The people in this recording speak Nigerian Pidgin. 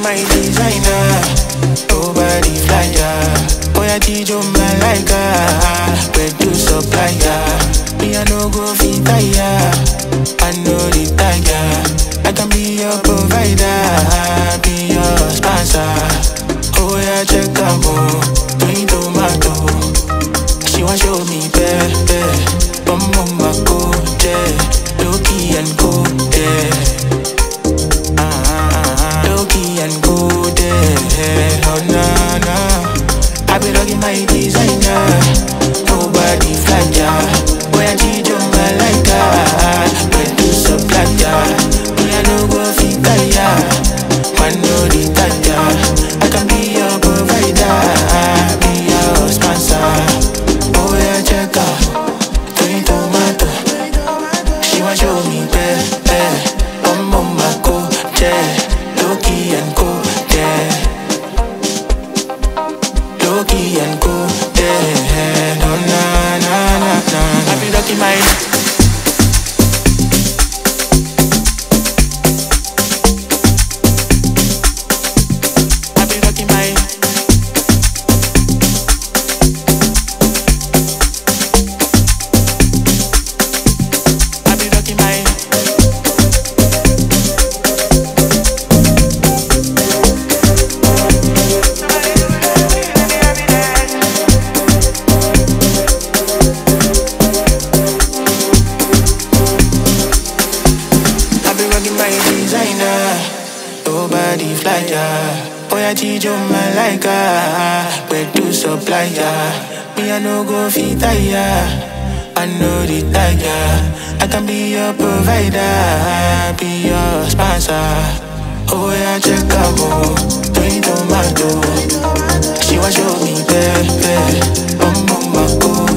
my designer. Nobody fly ya. Oh yeah, Tijo Malaika. Where to supply ya? Me I no go fit ya. I know the tiger. I can be your provider, be your sponsor. Oh yeah, check out more. Doing tomato. She want show me pepe. Bum bum my coach, Loki and go there. Loki and go there. Oh na na. I be rocking my designer. Nobody fly ya. Where did you malaika? Where to supply ya? Me I no go fit ya. Man no the ya. I can be your provider, be your sponsor. Oh yeah, check out. Doing tomato. She want show me pepe. Bum bum my coach, Loki and go there. Loki and go there. No na na na na. I be rocking my. I be rocking my. I be rocking my. I be rocking my designer. Nobody fly ya. Oh yeah, Tijo Malaika. Where to supply ya? Me I no go fit ya. I know the tiger. I can be your provider, be your sponsor. Oh yeah, check out more. Doing tomato. She want show me pepe. Bum bum my